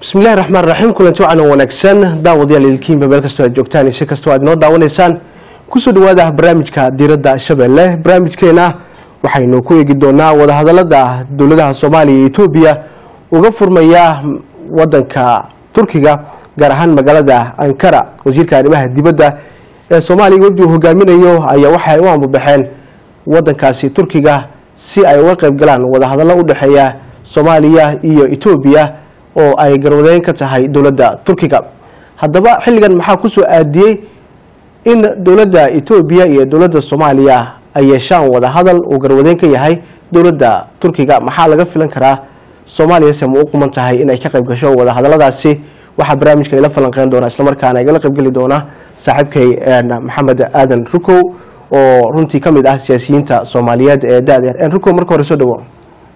bismillahi raxmaan raxiim kulanti wacan oo wanaagsan daawadayaal ilkiinba meel kastoo aad joogtaan ise kastoo aad inoo daawanaysaan kusoo dhawaada barnaamijka diiradda shabeelle barnaamijkeena waxaynu ku eegi doonaa wadahadalada dowladaha soomaaliya iyo etoobiya uga furmaya wadanka turkiga gaar ahaan magaalada ankara wasiirka arrimaha dibadda ee soomaaliya wafdi uu hogaaminayo ayaa waxay u ambabaxeen wadankaasi turkiga si ay uga qeyb galaan wadahadallo u dhexeeya soomaaliya iyo etoobiya oo ay garwadeyn ka tahay dowladda turkiga haddaba xilligan maxaa kusoo aadiyey in dowladda etoobiya iyo dowladda soomaaliya ay yeeshaan wadahadal uu garwadeyn ka yahay dowladda turkiga maxaa laga filan karaa soomaaliyase ma u quman tahay in ay ka qayb gasho wadahadaladaasi waxaa barnaamijka ila falanqeyn doona islamarkaana igala qaybgeli doona saaxiibkay maxamed aadan rukow oo runtii ka mid ah siyaasiyiinta soomaaliyeed ee da-deer rukow marka hore soo dhawo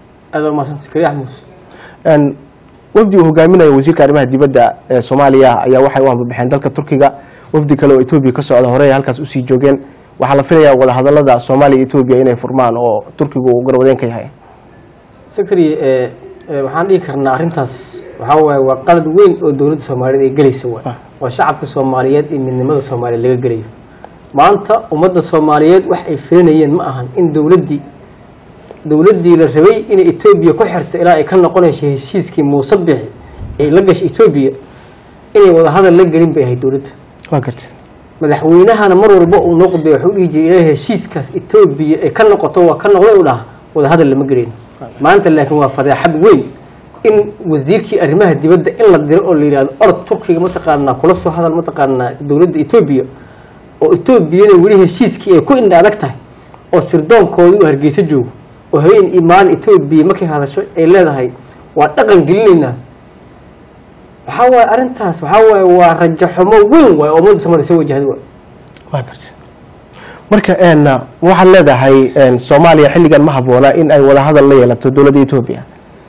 wafdi uu hogaaminayo wasiirka arrimaha dibadda ee soomaaliya ayaa waxay u ambabaxeen dalka turkiga wafdi kale oo etoobiya ka socda hore halkaas usii joogeen waxaa la filayaa wadahadalada soomaaliya etoobiya inay furmaan oo turkigu uu garwadeen ka yahay sakariye waxaan dhihi karnaa arrintaas waxaa waaye waa qalad weyn oo dowladda soomaaliyeed ay gelayso waay oo shacabka soomaaliyeed iyo midnimada soomaaliyeed laga gelayo maanta ummadda soomaaliyeed wax ay filanayeen ma ahan in dowladdii dowladdii la rabay inay etoobiya ku xirto ilaa ay ka noqonayso heshiiskii muuse bixi ay la gashay etoobiya inay wadahadal la gelin bay ahayd dowladda waa garta madaxweynahana mar walba uu noo qudbay waxuu dhihi jiray ilaa heshiiskaas etoobiya ay ka noqoto waa ka noqda u dhaha wadahadal lama gelin maanta laakiin waa fadeexad weyn in wasiirkii arrimaha dibadda in la diro oo la yidhahdo orod turkiga mataqaanaa kula soo hadal mataqaanaa dowladda etoobiya oo etoobiyana weli heshiiskii ay ku indha adag tahay oo sirdoonkoodii uu hargeysa joogo oo habeen iyo maalin etoobiya markay hadasho ay leedahay waa dhaqan gelinaynaa waxaa waaye arrintaas waxaa waaye waa rajo xumo weyn waay oo ummadda soomaliya soo wajahda waay waa garta marka waxaad leedahay soomaaliya xilligan ma habboona in ay wadahadal la yeelato dowladda etoobiya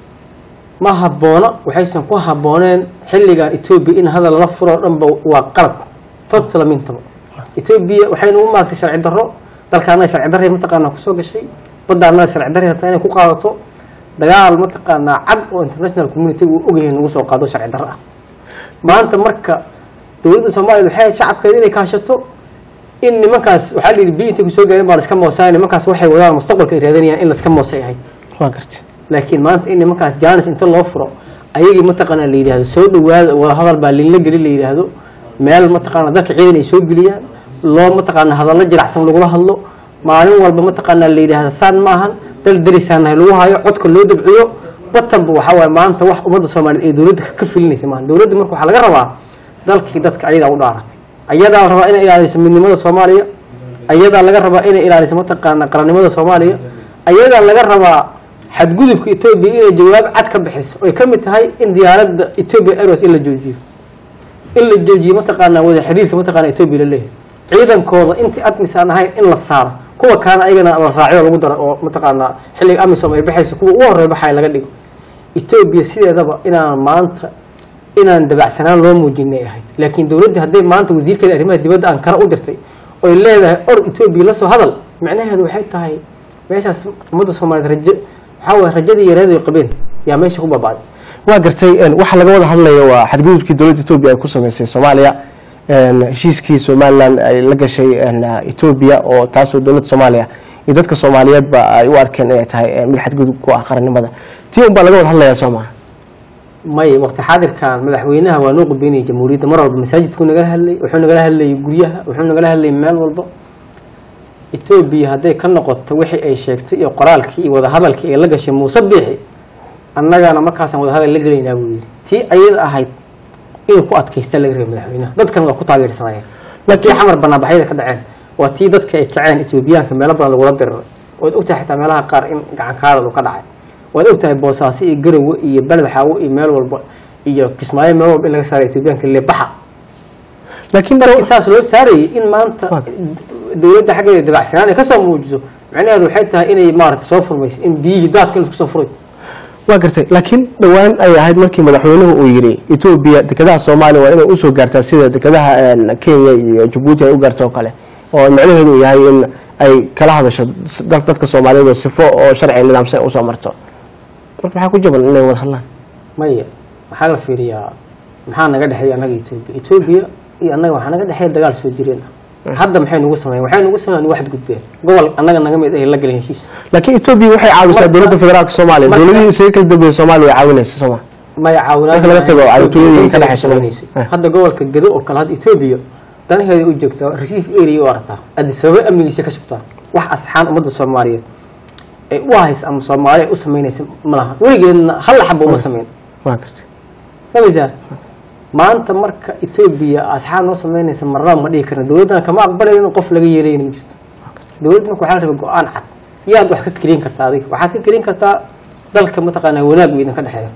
ma habboona waxaysan ku habbooneen xilligan etoobiya in hadal la furo o dhanba waa qalad totala mintaba etoobiya waxayna u maagtay sharci darro dalkaana sharci darray mataqaanaa kusoo gashay baddaanada sharci darray rabtaa inay ku qaadato dagaal mataqaanaa cad oo international community uu ogyahay nagu soo qaado sharci darro ah maanta marka dowladda soomaaliya waxay shacabkeeda inay kaashato in nimankaas waxaa la yidhi biyo intay kusoo gaareen baa laska moosaa nimankaas waxay wadaan mustaqbalka ay raadanayaan in laska moosay ahayd waa garta laakiin maanta in nimankaas jaanis inta loo furo ayagii mataqaanaa la yidhahdo soo dhawaada wadahadal baa linla geli la yidhaahdo meel mataqaanaa dalka ciidan ay soo geliyaan loo mataqaanaa hadallo jiracsan lagula hadlo maalin walba mataqaanaa la yidhahda saan ma ahan dal darisaanahay lagu hayo codka loo dabciyo batanba waxaa waaye maanta wax ummadda soomaaliyeed ee dowladda ka filinaysa maaha dowladda marka waxaa laga rabaa dalkii dadka ayadaa u dhaaratay ayadaa la rabaa inay ilaaliso midnimada soomaaliya ayadaa laga rabaa inay ilaaliso mataqaanaa qarannimada soomaaliya ayadaa laga rabaa xadgudubka etoobiya inay jawaab cad ka bixiso oy ka mid tahay in diyaaradda etoobiya airways in la joojiyo in la joojiyo mataqaanaa wada xiriirka mataqaana etoobiya la leeyahay ciidankooda intii admis aan ahayn in la saaro kuwa kaana ayagana la raacyo lagu daro oo mataqaanaa xilliga amisom ay baxayso kuwa ugu horey baxaya laga dhigo etoobiya sideedaba inaan maanta inaan dabacsanaan loo muujinay ahayd laakiin dowladda hadday maanta wasiirkeeda arrimaha dibadda ankara u dirtay oy leedahay or etoobiya la soo hadal macnaheedu waxay tahay meeshaas ummadda soomaaliyeed rajo waxaa waye rajadii yareed ay qabeen yaa meesha ku baaba'day waa gartay waxaa laga wada hadlaya waa xadgudubkii dowladda etoobiya ay ku sameysay soomaaliya heshiiskii somalilan ay la gashay etoobiya oo taasoo dowladda soomaaliya iyo dadka soomaaliyeedba ay u arkeen inay tahay mid xadgudub ku ah qarannimada tii un baa laga wada hadlayaa soo maha may waqti xaadirkan madaxweynaha waa noo qudbeynaya jamhuuriyadda mar walba masaajidkuu nagala hadlayay wuxuu nagala hadlayay guryaha wuxuu nagala hadlayay meel walba etoobiya hadday ka noqoto wixii ay sheegtay iyo qoraalkii iyo wadahadalkii ay la gashay muuse biixi annagana markaasaan wadahadal la gelaynaa buu yidhi tii ayada ahayd inuu ku adkaysta laga rabay madaxweynaha dadkan waa ku taageersanayeen tii xamar banaanbaxyada ka dhaceen waa tii dadka ay kaceen etoobiyaanka meelo badan lagula diriray waad ogtahay xitaa meelaha qaar in gacankaadal uu ka dhacay waad ogtahay boosaaso iyo garowe iyo beled xaawo iyo meel walba iyo kismaayo meel walba in laga saaray etoobiyaanka lebaxa laakiin dadkii saas loo saarayay in maanta dowladda xaggeeda dabacsanaan ay kasoo muujiso macnaheedu waxay tahay inay maarata soo furmayso in biyihii daadka in isku soo furay waa gartay laakiin dhowaan ay ahayd markii madaxweynuhu uu yidhi etoobiya dekedaha soomaaliya waa inay usoo gaartaa sida dekedaha kenya iyo jabuuti ay u gaarto oo kale oo macnaheedu uu yahay in ay kala hadasho dadka soomaaliyeed oo sifo oo sharci nidaamsan usoo marto marka maxaa ku jaban inay wada hadlaan maya waxaa la fiiriyaa maxaa naga dhexeeya annaga etoobiya etoobiya iyo annaga waxaa naga dhexeeya dagaal soo jireen ah hadda maxay nugu sameeyeen waxay nugu sameeyeen wax gudbeen gobol annaga naga mid ay la galeen heshiis laakiin etoobiya waxay caawisaa Marka- dowladda federaalka soomaaliya marka- dowladihii isaga kala dambeeyey soomaaliya way caawinaysa sooma maya caawinaad Marka laga tago caawintooyadii ka dhexeysa shaqeynaysay Eh. hadda gobolka gedo oo kale hadda etoobiya danaheeda u joogtaa resiif area u aragtaa addis ababa amnigiisa ka sugtaa wax asxaan ummadda soomaaliyeed ay u haysa ama soomaali ay u samaynaysa ma laha weligeedna hal xaba uma samayn waa gartay fahmaysaa maanta marka etoobiya asxaab noo samaynaysa marnaba ma dhihi karna dowladdana kama aqbalayno in qof laga yeelayna ma jirto dowladda marka waxaa la rabaa go-aan cad yaad wax ka kelin kartaa adiga waxaad ka kelin kartaa dalka mataqaanaa wanaag buu idinka dhexeeya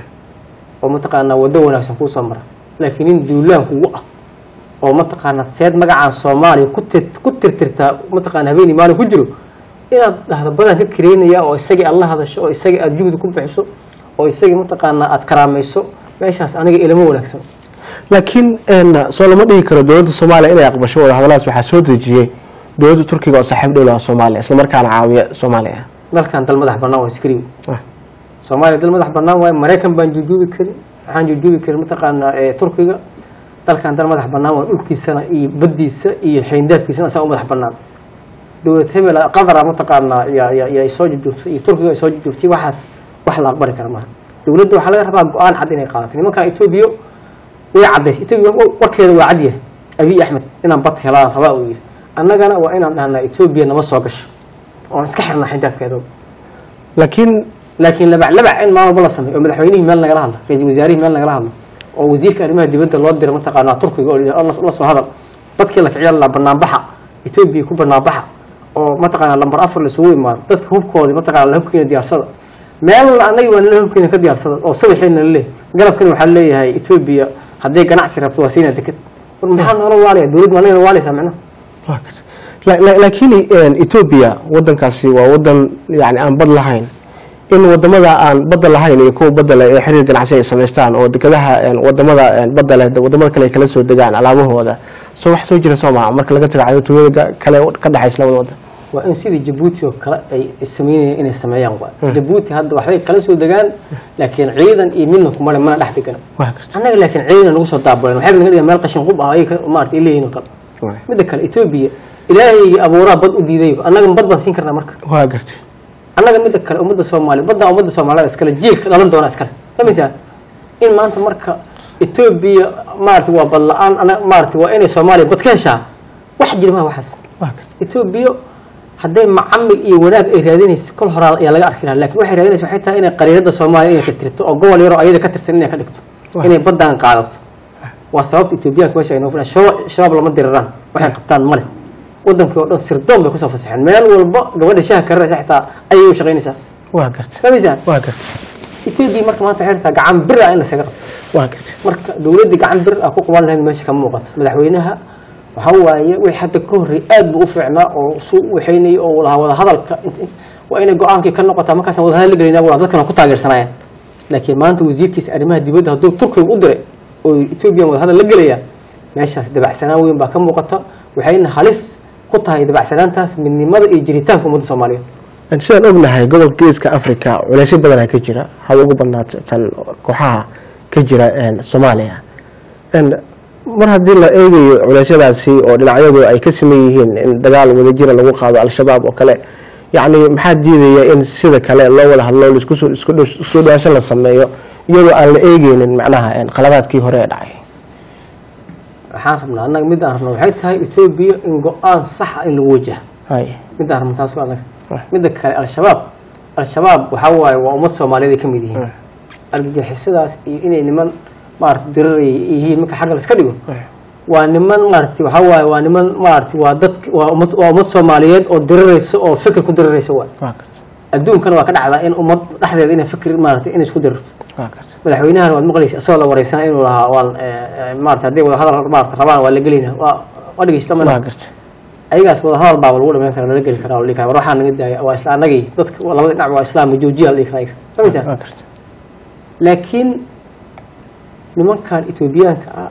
oo mataqaanaa waddo wanaagsan kuu soo mara laakiin in duulaan kugu ah oo mataqaanaa seed magacaan soomaaliya ku tir ku tirtirtaa mataqaana habeenii maalin ku jiro inaad dhahdo badan ka kareynaya oo isagii aad la hadasho oo isagii aad juhdi ku bixiso oo isagii mataqaanaa aad karaamayso meeshaas aniga ilamo wanaagsan laakiin een, soo lama dhihi karo dowladda soomaaliya inay aqbasho wadahadalladaas waxaa soo dejiyey dowladda turkiga oo saaxiib dhow laha soomaaliya islamarkaana caawiya soomaaliya dalkan dal madax bannaan waa iskariw Ah, soomaaliya dal madax bannaan waaye maraykan baan jujuubi karin waxaan jujuubi karin mataqaanaa ee turkiga dalkan dal madax bannaan waa dhulkiisana iyo baddiisa iyo xeyndaabkiisana asaa u madax bannaan dowlad hebel qadara mataqaanaa yaa yaa yaa soo jujuubtay iyo turkiga ay soo jujuubtay waxaas wax la aqbali kara maaha dowladda waxaa laga rabaa go-aan cad inay qaadato nimankan etoobiya way caddaysay etoobiya war- warkeeda waa cadyahay abiy axmed inaan bad helaan rabaa uu yidhi annagana waa inaan dhahnaa etoobiya nama soo gasho oon iska xirnaa xeyndaabkeeda laakiin laakiin labac labac in maalin walba la sameeyo oo madaxweynihii meel nagala hadlo ra-iisul wasaarihii meel nagala hadlo oo wasiirka arrimaha dibadda loo diro mataqaanaa turkiga oo la- la la soo hadal dadkii la kiciya la banaanbaxa etoobiya ku banaanbaxa oo mataqaanaa lambar afar laisugu imaado dadka hubkoodii mataqaana la hubkiina diyaarsada meelna annaga waa nala hubkiina ka diyaarsada oo sabaxeena laleeyahay galabkani waxaa leeyahay etoobiya hadday ganacsi rabto waa siinaa deked war maxaa noola waalaya dowladda waa nagala waalaysaa micnaha waa gartay. La- la- laakiin een, etoobiya wadankaasi waa wadan yani aan bad lahayn in wadamada aan badda lahayn iyo kuwa badda leh ee xiriir ganacsi ay samaystaan oo dekedaha een, wadamada een, badda leh wadamada kale ay kala soo degaan alaabahooda soo wax soo jira soo maha marka laga tago cadowtooyada kale ka dhexaysa labada wadan waa in sidii jabuuti oo kale ay sameynayaan inay sameeyaan waa jabuuti hadda waxbay kala soo degaan laakiin ciidan iyo midna kumale mana dhex degana waa gartay. annaga laakiin ciidan nagu soo daabuleen waxay naga dhigaan meel qashin qub ah ay maarata ay leeyihin oo kale Waa- midda kale etoobiya ilaahaygi abuuraa bad u diiday annaga bad baan siin karnaa marka waa gartay annaga midda kale ummadda soomaaliya badda ummadda soomaalida iskale jiilka dhalan doona iskale fahmaysaa in maanta marka etoobiya maarata waa bad la-aan ana maarata waa inay soomaaliya bad ka heshaa wax jira maha waxaas waa gartay. etoobiya hadday macamil iyo wanaag ay raadinayso kol horaa ayaa laga arki lahaa lakin waxay raadinaysa waxay tahay inay qariirada soomaaliya inay tirtirto oo gobol yaroo ayada ka tirsan inay ka dhigto Wah. inay baddan qaadato waa sababta etoobiyaanka meesha ay noo filaan shabaab shabaab lama diriraan waxay qabtaan male wadankii oo dhan sirdoon bay kusoo fasaxeen meel walba gabadha shaha karinaysa xitaa ayay u shaqaynaysaa waa gartay. fahmaysaa waa gartay. etoobiya marka maanta waxay rabtaa gacan bir ah in lasaga qabto waa gartay. marka dowladdii gacan bir ah ku qaban lahayd meesha kama muuqato madaxweynaha waxa waaye wixii hadda ka horreey aad buu u fiicnaa oo su waxaynayay oo lahaa wada hadalka int- waa inay go-aankii ka noqotaa markaasaan wada hadal la gelinaa waa dadkana ku taageersanayaan laakiin maanta wasiirkiisa arrimaha dibadda hadduu turkiga u diray oo etoobiya wada hadal la gelayaan meeshaas dabacsanaan weyn baa ka muuqata waxayna halis ku tahay dabacsanaantaas midnimada iyo jiritaanka ummadda soomaaliyeed Een, sidaan ognahay gobolka geeska africa culeysyo badanaa ka jira haba ugu badnaata tan kooxaha ka jira een, soomaaliya Een, mar haddii la eegayo culeysyadaasi oo dhinacyadu ay ka siman yihiin in dagaal wadajira lagu qaado al-shabaab oo kale yacni maxaa diidaya in sida kale loo wada hadlo isku soo- isku dhow- isku soo dhawaansho la sameeyo iyadoo aan la eegeynin macnaha een, qaladaadkii hore ee dhacay waxaan rabnaa annaga mid aan rabna waxay tahay etoobiya in go-aan sax ah in lagu wajaha Hay. midaan rabna taas waa annaga Right. midda kale al-shabaab al-shabaab waxaa waaye waa ummad soomaaliyeed ay ka mid yihiin argagixisadaas iyo inay niman maarata diraraya yihiin marka xagga la iska dhigo waa niman maarata waxaa waaye waa niman maarata waa dad waa ummad waa ummad soomaaliyeed oo diraraysa oo fikir ku diraraysa waay waa gartay. adduunkana waa ka dhacdaa in ummad dhexdeeda inay fikir maarata inay isku dirirto waa gartay. madaxweynahana waad maqlaysa isagoo la wareysana inuu lahaa waan eh, eh, maarata hadday wada hadal maarata rabaan waa la gelaynaa waa waa dhegeysta waa mana gartay. ayagaas wada hadal baaba lagu dhameyn kara lala geli karaa la dhihi karaa war waxaa naga daaya waa isla anagii dadka waa labada dhinac waa islaam joojiya la dhihi karaa ayaga fahmaysaa waa gartay. laakiin nimankan etoobiyaanka ah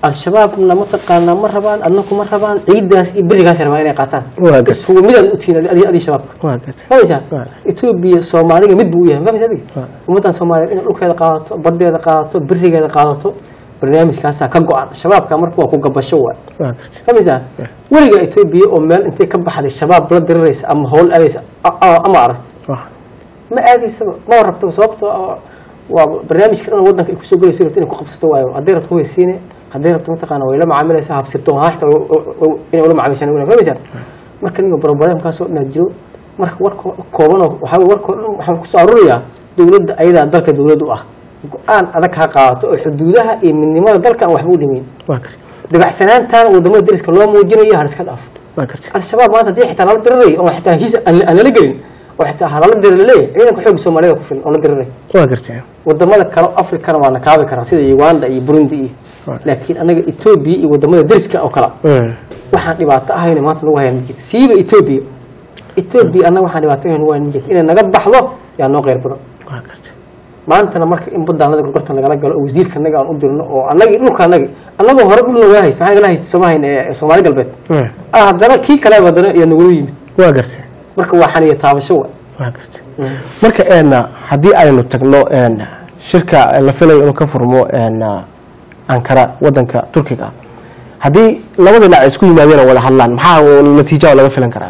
al-shabaabna mataqaanaa ma rabaan adnaku ma rabaan ciidaas iyo berigaas rabaa inay qaataan Waa gartay. ishugu midaan u tihiin adi adii shabaabka waa gartay fahmaysaa Waa. etoobiya soomaaliga mid buu u yahay fahmaysa adiga Waa. ummaddan soomaaliyeed inay dhulkeeda qaadato badeeda qaadato berigeeda qaadato barnaamijkaasaa ka go-an shabaabka marka waa ku gabasho waay waa gartay fahmaysaa weliga etoobiya oo meel intay ka baxday shabaab la diriraysa ama howl aadaysa a- a- ama aragti waa ma aadaysaba ma rabto sababto ah waa barnaamijka dhan wadanka ay kusoo gelayso rabto inay ku qabsato waayo hadday rabto way siine hadday rabto mataqaana way la macaamilaysaa habsirtoon ha xitaa inay ula macaamishaan wala fahmaysaa marka niga barobaleemkaasoo dhan jiro marka warkoo koobanoo waxaa weye warkoo dhan waxaan kusoo arurayaa dowladda ayadaa dalka dowlad u ah go-aan adag ha qaadato oo xuduudaha iyo midnimada dalka aan waxba u dhimayn waa gartay dabacsanaantan wadamada dariska loo muujinayo har iska dhaafo waa gartay al-shabaab maanta haddii xitaa lala diriray oo xitaa heshiis aan aan lala gelin oo xitaa halala diri laleeyahay ciidanka xoogga soomaalida ku filan oo la diriray waa gartay wadamada kale afrikana waa nakaabi karaan sida uganda iyo burundi iyo Right. laakiin anaga etoobiya iyo wadamada deriska oo kale Mm. waxaan dhibaato ahayna maanta nagu hayaan ma jirto siiba etoobiya etoobiya annaga waxaan dhibaato ahayn nagu hayaan ma jirto inay naga baxdo yaa noo qeyr badan waa gartay maantana marka in badaanada gorgortan lagala galo oo wasiirka anaga aan u dirno oo anagii dhulka anagi anagoo hore dhul nagaa haysta maxaa nagala haysta sooma hayn ee soomaali galbeed Mm. ah haddana kii kale haddana yaa nagula yimid waa gartay marka waa xaniya taabasho wa waa gartay marka een haddii aynu tagno een shirka la filayo inuu ka furmo een ankara wadanka turkiga haddii labada dhinac ay isku yimaadeen oo wada hadlaan maxaa natiijo laga filan karaa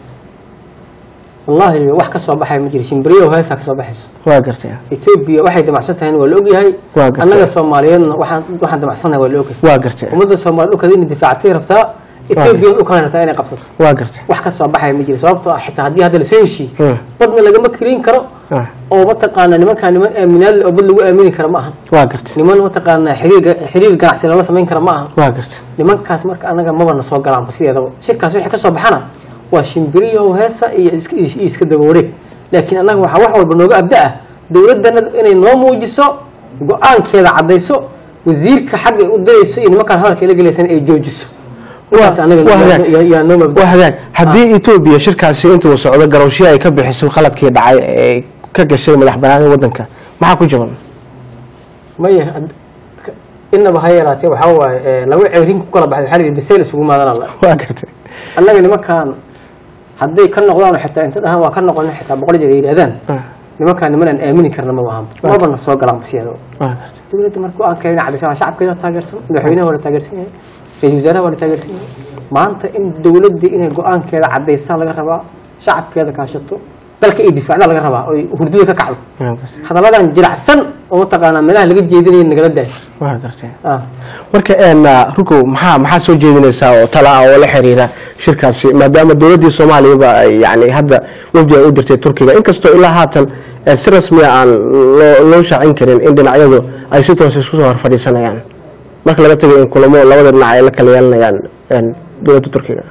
wallaahi wax ka soo baxaya ma jiro shimbiriyo heesaa ka soo baxayso waa gartay etoobiya waxay damacsan tahay waa la ogyahay Waa gartay. annaga soomaaliyeedna waxaan waxaan damacsannahay waa la ogyahay waa gartay ummadda soomaali dhulkeeda inay difaactay rabtaa etoobiyana dhulkana rabtaa inay qabsato waa gartay wax ka soo baxaya ma jiro sababtoo ah xitaa haddii hadda lasoo heshiiye Mm. badna lagama kirayn karo Ah, oo mataqaana nimankaa niman aaminaad leh oo bad lagu aamini kara ma ahan waa gartay niman mataqaana xiriir xiriir ganacsi lala samayn kara ma ahan waa gartay nimankaas marka anaga maba na soo galaanba sideedaba shirkaas wixii ka soo baxana waa shimbiriyo heesa iyo iska- iyo iska daba wareeg laakiin annaga waxaa wax walba nooga abda ah dowladdana inay noo muujiso go-aankeeda caddayso wasiirka xagga ay u dirayso iyo nimankaan hadalka ila gelaysana ay joojiso markaas anaga waa yaa- hagaag. yaa- yaa noo mabda waa hagaag haddii etoobiya shirkaasi intuu socdo garowshiya ay ka bixiso khaladkii dhacay ee ka gashay madax banaanida wadanka maxaa ku jaban maya had- ka- inaba ha yaraatee waxaa waaye eh, laba ceerin ku kala baxday waxaa la yidhi bisayl isugu maadanaa la waa gartay annaga nimankaan hadday ka noqdaan xitaa inta dhahaan waa ka noqon xitaa boqol jeer ay yidhahdaan Ah, nimankaan niman aan aamini karna ma ahan mabana soo galaan basiyadaba waa gartay dowladda marka go-aankeeda inay cadaysan shacabkeeda taageersan madaxweynaha waa la taageersan yahay ra-iisul wasaaraha waa la taageersan yahay maanta in dowladda inay go-aankeeda cadaysaan laga rabaa shacabkeeda kaashato dalka ay difaacda laga rabaa oy hurdada ka kacdo waa gartay hadalladan jiracsan oo mataqaanaa meelaha laga jeedinaya nagala daay waa gartay ah marka een rukow maxaa maxaa soo jeedinaysaa oo tala ah oo la xiriira shirkaasi maadaama dowladdii soomaaliyaba ay yani hadda wafdi ay u dirtay turkiga inkastoo ilaa haatan een si rasmiya aan loo loo shaacin karin in dhinacyadu ay si toos isku soo hor fadhiisanayaan marka laga tagay in kulamo labada dhinac ay la kala yeelanayaan een dowladda turkiga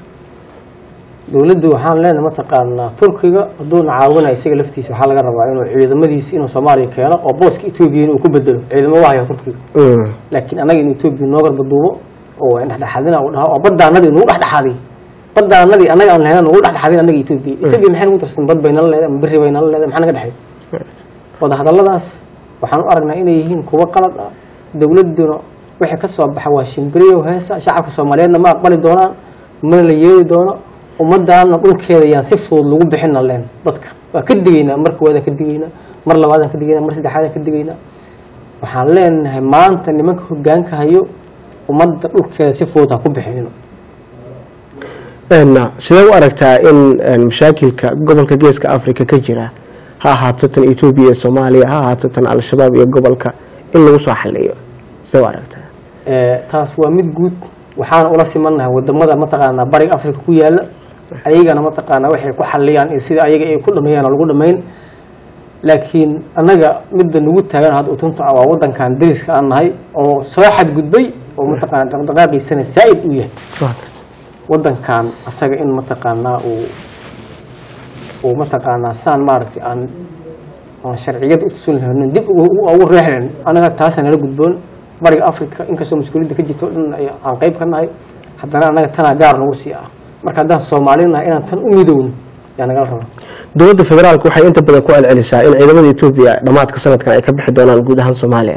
dowladdu waxaan leenahay mataqaanaa turkiga hadduuna caawinaya isaga laftiisa waxaa laga rabaa inuu ciidamadiisi inuu soomaaliya keeno oo booska etoobiya inuu ku bedelo ciidamo wahaya turkiga Mm, laakiin annaga in etoobiya noo garbaduubo oo in dhexdhexaadina uu dhaho oo badaanadii nugu dhexdhexaadiy badaanadii annaga aan lahayn nugu dhexdhexaadin annaga etoobiya etoobiya maxay nagu darsan bad bay nala leedahay ama berri bay nala leedahay maxaa naga dhexay wada hadalladaas waxaan u aragnaa inay yihiin kuwo qalad ah dowladduna wixii ka soo baxa waa shimbiriyo heesa shacabka soomaaliyeedna ma aqbali doonaan mana la yeeli doono ummadaana dhulkeeda yaan si fudud lagu bixina leen dadka waa ka digaynaa mar koowaadaan ka digaynaa mar labaadaan ka digaynaa mar saddexaadaan ka digaynaa waxaan leenahay maanta nimanka hogaanka hayo ummadda dhulkeeda si fudud ha ku bixinin een sidee u aragtaa in een mashaakilka gobolka geeska africa ka jira ha ahaato tan etoobiya iyo soomaaliya ha ahaato tan al-shabaab iyo gobolka in lagu soo xaliyo sidee u aragtaa Ee, taas waa mid guud waxaana ula simannahay wadamada mataqaanaa bariga africa ku yaala ayagana mataqaanaa waxay ku xaliyaan iyo sida ayaga ay ku dhameeyaan oo lagu dhameyn laakiin annaga midda nagu taagan hadda utunta ah waa wadankan dariska aan nahay oo soo xadgudbay oo mataqaanaa dhaqdhaqaaqiisana saa'id uu yahay waa gartay wadankan asaga in mataqaanaa uu uu mataqaanaa saan maaragtay aan aan sharciyad u tusin lahayn dib ugu ugu reexlayn anaga taasa nala gudboon bariga africa inkastoo mas-uuliyadda ka jirto dhan ay- aan qayb ka nahay haddana annaga tanaa gaar nagu sii ah marka haddaan soomaali nahay inaan tan u midowno yaa nagala rabaa dowladda federaalka waxay inta badan ku celcelisaa in ciidamada etoobiya dhammaadka sanadkan ay ka bixi doonaan guud ahaan soomaaliya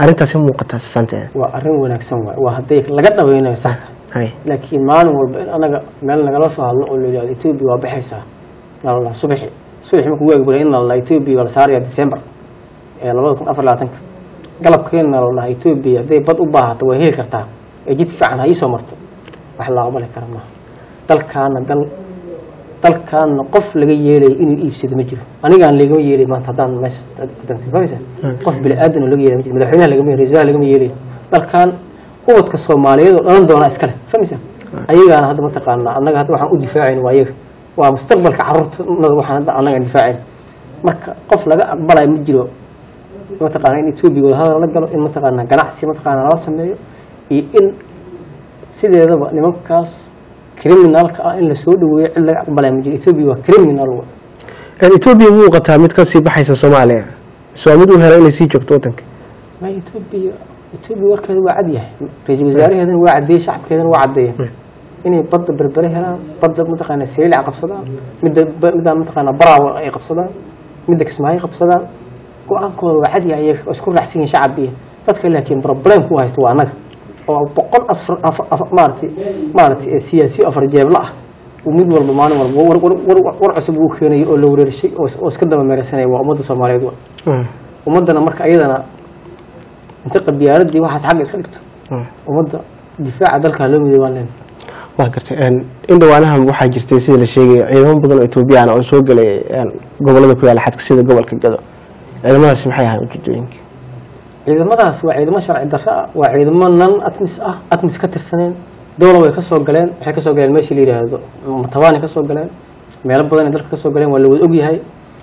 arrintaasi muuqataa sasanteeda waa arrin wanaagsan waay waa hadday laga dhaweynayo saxta hay laakiin maalin walba in anaga meel nagala soo hadlo oo la yidhahdo etoobiya waa baxaysaa nalala subaxi subaxi markuu waagi baray in nalala etoobiya waa la saaraya december ee labada kun afar labaatanka galabkeena nalalaha etoobiya hadday bad u baahato way heli kartaa ee jid fiican ha iisoo marto wax la aqbali kara maaha dalkaana dal dalkaana qof laga yeelaya inuu iibsado ma jiro anigaan lagama yeelay maanta haddaan meesha kudantay fahmaysa qof bini aadan oo laga yeelay ma jiro madaxweynaha lagama yeelay raiisul lagama yeelayo dalkan ubadka soomaaliyeed oo dhalan doona iskale fahmaysa ayagaana hadda mataqaanaa annaga hadda waxaan u difaacayn waa ayaga waa mustaqbalka caruurtanada waxaan hadda annaga aan difaacayn marka qof laga aqbalayo ma jiro mataqaana in etoobiya wadahadal la galo in mataqaanaa ganacsi mataqaanaa lala sameeyo iyo in sideedaba nimankaas criminalka ah in lasoo dhaweeyo cid laga aqbalaya ma jiro etoobiya waa criminal wa etoobiya muuqataa mid kasii baxaysa soomaaliya soo mid u hela inay sii joogto wadanka ma etoobiya etoobiya warkeeda waa cad yahay ra-iisul wasaaraheedana waa cadeeyey shacabkeedana waa cadeeyeen inay badda berbere helaan badda mataqaana seylac qabsadaan midda middaa mataqaana baraawa ay qabsadaan midda kismaayo qabsadaan go-aankooda waa cad yahay iyaga oo isku raacsan yihin shacab iyo dadka laakiin problem ku haysta waa annaga oo boqol afar afar afar maaragtay maaragtay siyaasiyo afar jeebla ah uu mid walba maalin walba war war war war cusub uu keenayo oo la wareershay oo oo iska daba meeraysanaya waa ummadda soomaaliyeed wa ummaddana marka iyadana inta qabyaaladii waxaas xagga iska dhigto ummadda difaaca dalka loo miday waan leenahay waa gartay in dhawaanahan waxaa jirtay sida la sheegaya ciidamo badan oo etoobiyaan oo soo gelay gobolada ku yaala xadka sida gobolka gado ciidamadaasi maxay ahaan ujeedooyinka ciidamadaas waa ciidamo sharci darro ah waa ciidamo nan atmis ah atmis ka tirsaneen dowla way kasoo galeen waxay kasoo galeen meeshii la yidhaahdo matabaanay kasoo galeen meelo badan ay dalka kasoo galeen waa la wada ogyahay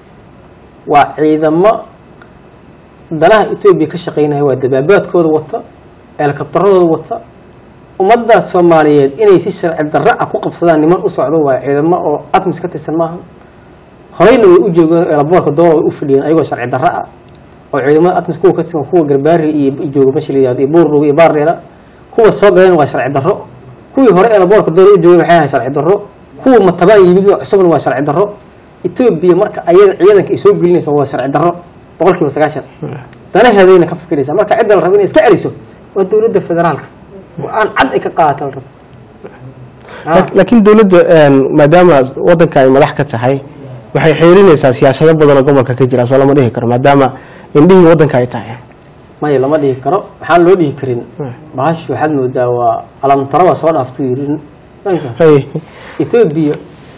waa ciidamo danaha etoobiya ka shaqeynaya waa dabaabaadkooda wata eelkabtaradooda wata ummaddaas soomaaliyeed inay si sharci darro ah ku qabsadaan niman u socdo waa ciidamo oo atmis ka tirsan maaha horeyna way u joogeen eelaboorka doola way u fadhiyeen ayagoo sharci darro ah oo ciidamada atmis kuwa ka tirsan kuwa garbaari iyo jooga meesha la yihahdo iyo buurdhow iyo baardheera kuwa soo galeen waa sharci darro kuwii hore eelaboorka doola u joogeen waxay ahay sharci darro kuwa matabaan yimid oo cusubna waa sharci darro etoobiya marka ayada ciidanka ay soo gelinayso waa sharci darro boqol kiiba sagaashan danaheedayna ka fikiraysaa marka cidda la rabo inay iska celiso waa dowladda federaalka go-aan cad ay ka qaadata la rabo laakiin dowladda maadaama wadanka ay madax ka tahay waxay xeerinaysaa siyaasado badan oo gobolka ka jira soo lama dhihi karo maadaama indhihii wadanka ay tahay maya lama dhihi karo waxaan loo dhihi karin bahashu waxaad moodaa waa alamtaro waa soo dhaaftuu yiri Hay. etoobiya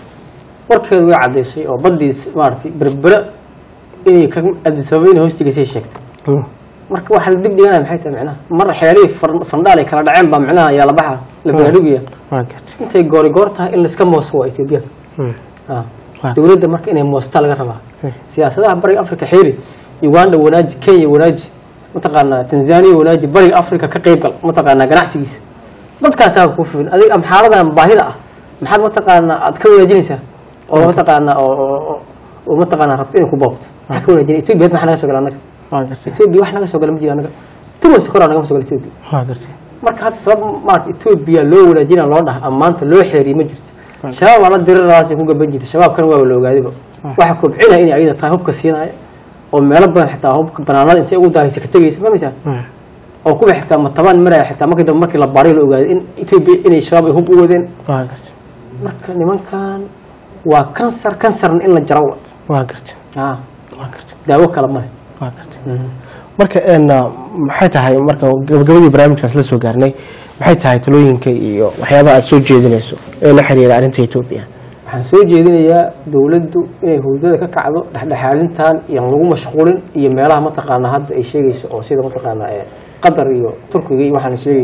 warkeedu way caddaysay oo baddiis maaragtay berbera inay ka adisababa inay hoostigaysay sheegtay Mm. marka waxa la dib dhiganaya maxay tahay micnaha mar xeelihii far- fandhaal ay kala dhaceen baa micnaha ayaa la baxa la baraarugaya waa gartay intay goori goor tahay in laiska mooso waa etoobiyaanka Mm. Ah. Waa. dowladda marka inay moostaa laga rabaa Hmm. siyaasadaha bariga africa xeeri uganda wanaaji kenya wanaaji mataqaanaa tanzania wanaaji bariga africa ka qeybgal mataqaanaa ganacsigiisa dadkaasaa ku filan adig amxaaradan baahida ah maxaad mataqaanaa aad ka wanaajinaysaa oo mataqaanaa oo oo- oo- oo mataqaanaa rabto inay ku boobto maxaa ka wanaajinay etoobiya had maxaa naga soo gala annaga waa gartay etoobiya wax naga soo gala ma jira annaga tumas koraa nagama soo gala etoobiya waa gartay marka hadda sabab maarata etoobiya loo wanaajina loo dhaha ammaanta loo xeeriye ma jirto shabaab ala diriraasay ku gaban jirta shabaabkan waaba la ogaadayba waxa kobcinaya inay ayada tahay hubka siinaya oo meelo badan xitaa hubka banaanada intay ugu daahaysa ka tegaysa fahmaysaa Mm. oo kuwa xitaa matabaan maraya xitaa markii dambe markii la baaray la ogaaday in etoobiya inay shabaab ay hub u wadeen waa gartay marka nimankan waa kansar kansarna in la jaro wa waa gartay Ah, waa gartay daawo kale male waa gartay marka een, maxay tahay marka gabagabadii barnaamijkaas la soo gaarnay maxay tahay talooyinka iyo waxyaabaha aad soo jeedinayso ee la xiriira arrinta etoobiya waxaan soo jeedinayaa dowladdu inay hurdada ka kacdo dhexdhexaadintan iyo aan lagu mashquulin iyo meelaha mataqaanaa hadda ay sheegayso oo sida mataqaanaa ee qatar iyo turkiga iyo waxaan sheegay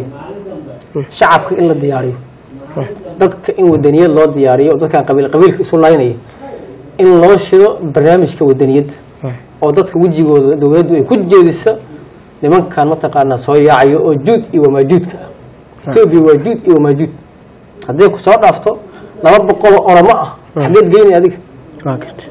shacabka in la diyaariyo dadka in wadaniyad loo diyaariyo oo dadkan qabiil qabiilka isu laynaya in loo shido barnaamijka wadaniyadda oo dadka wejigooda dowladdu ay ku jeediso nimankan mataqaanaa soo yaacayo oo juud iyo wamaajuudka ah etoobiya waa juud iyo wamaajuud hadday ku soo dhaafto laba boqoloo oromo ah xageed geyni adiga waa gartay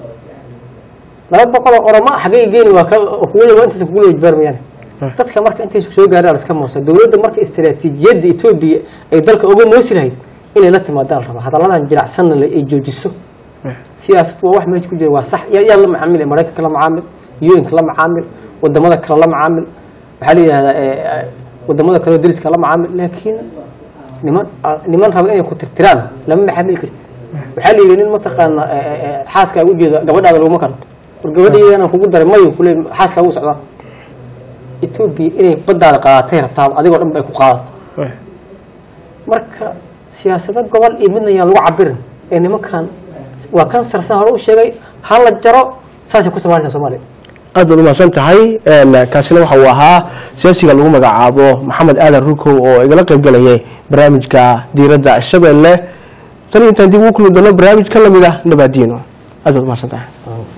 laba boqoloo oromo ah xagee geyni waa ka kugu waa intaas kugu wajbaar mayaan dadka marka intaysu soo gaarin la iska moosa dowladda marka istiraatiijiyadda etoobiya ay dalka uga moosi lahayd inay la timaadaan raba hadalladan jilacsanna le ay joojiso siyaasad waa wax meesha ku jira waa sax yaa yaa la macaamil maraykanka la macaamil un-ka la macaamil wadamada kale la macaamil waxaa la yidhahdaa eh, eh, wadamada kaleo dariska la macaamil laakiin niman ah, niman raba inay ku tirtiraan lama macaamili karti waxaa la yidhi nin mataqaana eh, eh, eh, xaaskaaga ujeeda gabadhaada laguma karo war gabadhaydana kugu daray mayo kule xaaskaaga u socdaan etoobiya inay baddaada qaadatay rabtaa adigoo dhan ba ay ku qaadato marka siyaasado gobol iyo midna yaan lagu cabirin ee nimankan waa kansar saan hore u sheegay ha la jaro saasay ku samaynaysaa soomaaliya aad baad umahadsan tahay een, kaasina waxa uu ahaa siyaasiga lagu magacaabo maxamed aadan rukow oo igala qayb galayay barnaamijka diiradda shabeelle tan iyo intaan dib ugu kulmi doono barnaamij ka lamid ah nabaadiino aad baad umahadsan tahay